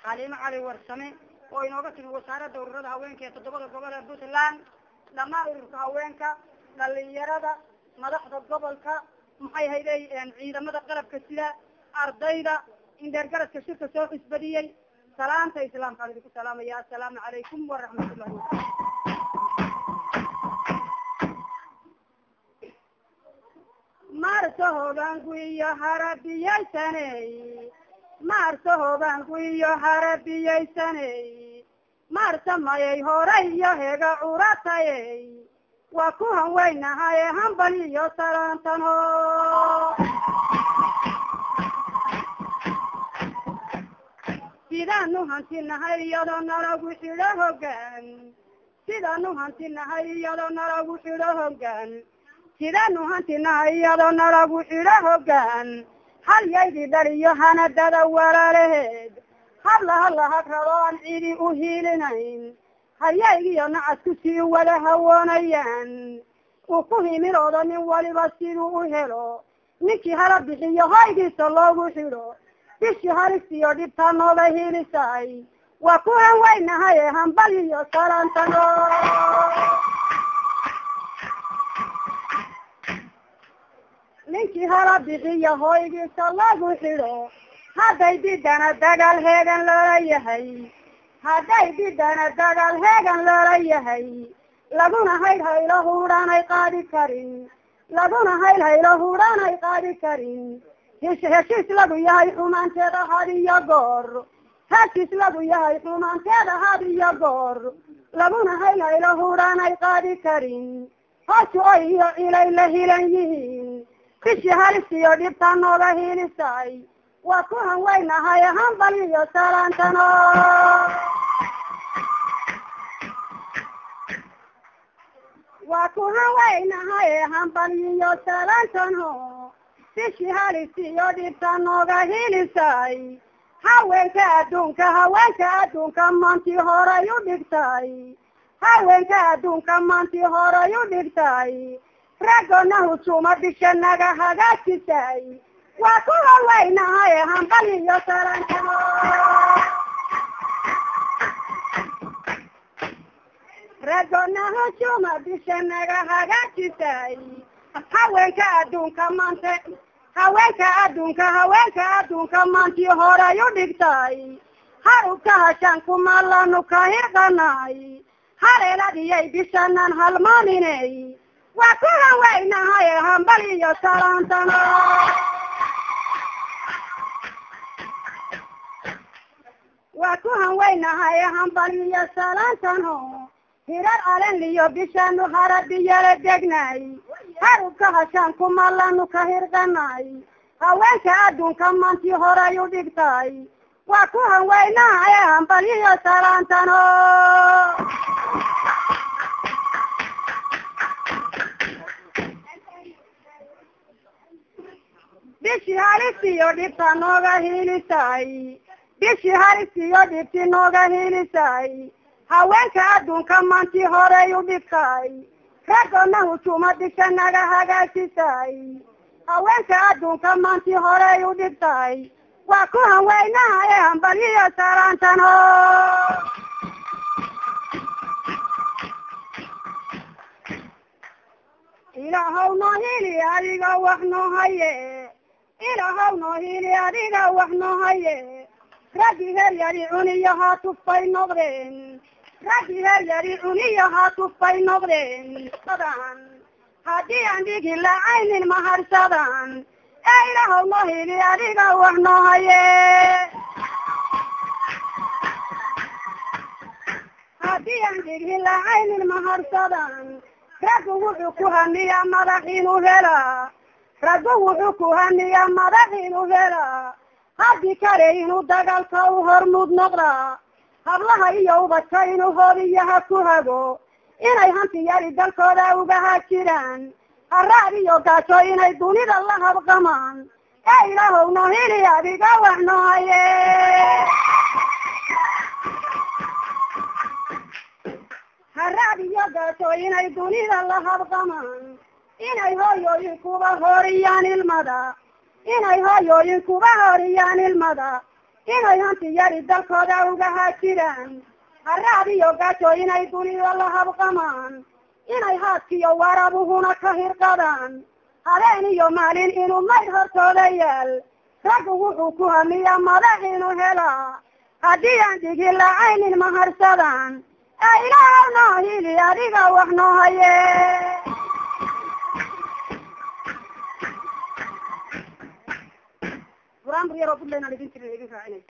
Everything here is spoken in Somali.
xaliimo cali warsame oo inooga timi wasaaradda ururada haweenka ee toddobada gobol ee puntland dhammaan ururka haweenka dhalinyarada madaxda gobolka maxay hayday ciidamada qalabka sida ardayda indheergaradka shirka soo xisbadiyey salaanta islaamkaan idinku salaamaya assalaamu calaykum waraxmatullahi wabarakatu maarso hogaanku iyo harabiyaysaney maarso hogaanku iyo harabiyaysaney maarsa mayay hore iyo hega curatayey waa ku hanweynahaye hambal iyo salaantano sidaanu hantinahay iyadoo nalagu xidho hogaan sidaanu hantinahay iyadoo nalagu xidho hogaan sidaanu hantinahay iyadoo nalagu xidho hogaan halyaydii dhaliyo hanadada walaalaheed hadla hadla hagrado aan cidi u hiilinayn hayaygiyo nacasku sii wada hawoonayaan uu ku himilooda nin waliba siduu u helo ninkii hala bixiyo hoygiisa loogu xidho bishii halistiyo dhibtaa nooga hiilisaay waa ku hanweynahaye hambal iyo salaantano ninkii hala bixiyo hoygiisa loogu xidho hadday didana dagaal heegan loola yahay hadday didana dagaal heegan loola yahay laguna hayl haylo hudhaanay qaadi karin laguna hayl haylo hudhaanay qaadi karin hesh heshiis lagu yahay xumaanteeda had iyo goor heshiis lagu yahay xumaanteeda had iyo goor laguna hayl haylo hudhaanay qaadi karin hoos oy iyo cilay la hilan yihiin bishii halistiyo dhibtaa nooga hiilisay waa ku hanweynahay hambal iyo salaantano waa ku hanweynahay hambal iyo salaantano bishii halistiyo dhibtaa nooga hiilisay haweenka adduunka haweenka adduunka maantii horay u dhigtay haweenka adduunka maantii horay u dhigtay raggona hujuma bisha naga hagaajisay waa ku haweynahay hambal iyo salaantano raggona hujuma bisha naga hagaajisay haweenka adduunka maanta haweenka adduunka haweenka adduunka maantii horay u dhigtay harubka hashaan kumalanu ka hirqanay haleeladiyay bishanan halmaaninay waa ku hanweynahay hambal iyo salaantano waa ku hanweynahay hambal iyo salaantano hirar alenliyo bishaanu harabiyala degnay harubka hashaan kumalanu ka hirqanay haweenka adduunka maantii horay u dhigtay waa ku hanweynahay hambal iyo salaantano bishii halistiyo dhibta nooga hiilisay bishii halistiyo dhibti nooga hiilisay haweenka adduunka maantii horay u dhigtay raggona hujuma bisha naga hagaajisay haweenka adduunka maantii horay u dhigtay waa ku hanweynahay hambal iyo salaantano ilaahow noo hili adiga wax noo haye ilaahow noo hili adiga wax noo haye raggi heryari cuniyo haa tufbay noqdeen raggi heryari cuniyo haa tufbay noqdeen haddii aan dhigi lacaynin maharsadan ee ilaahow noo hili adiga wax noo haye haddii aan dhigi lacaynin maharsadan raggu wuxuu ku haniyaa madax inuu helaa raggu wuxuu ku haniyaa madax inuu helaa haddii kale inuu dagaalka u hormuud noqdaa hablaha iyo ubadka inuu hodiyaha ku hago inay hanti yari dalkooda uga hajiraan haraad iyo gaajo inay dunida la habqamaan ee ilaahow noo hili adiga wax noo haye haraad iyo gaajo inay dunida la habqamaan inay hooyooyinkuba horiyaan ilmada inay hooyooyinkuba horiyaan ilmada inay hanti yari dalkooda uga haajiraan haraad iyo gaajo inay dunida la habqamaan inay haadkiyo warabuhuna ka hirqadaan habeen iyo maalin inuu mayd hortooda yaal raggu wuxuu ku hamiya madax inuu helaa haddii aan dhigi lacaynin maharsadaan ee ilaahaw noo hili adiga wax noo haye qur-aan bur yaroo budlayna idin jirin idin raacinay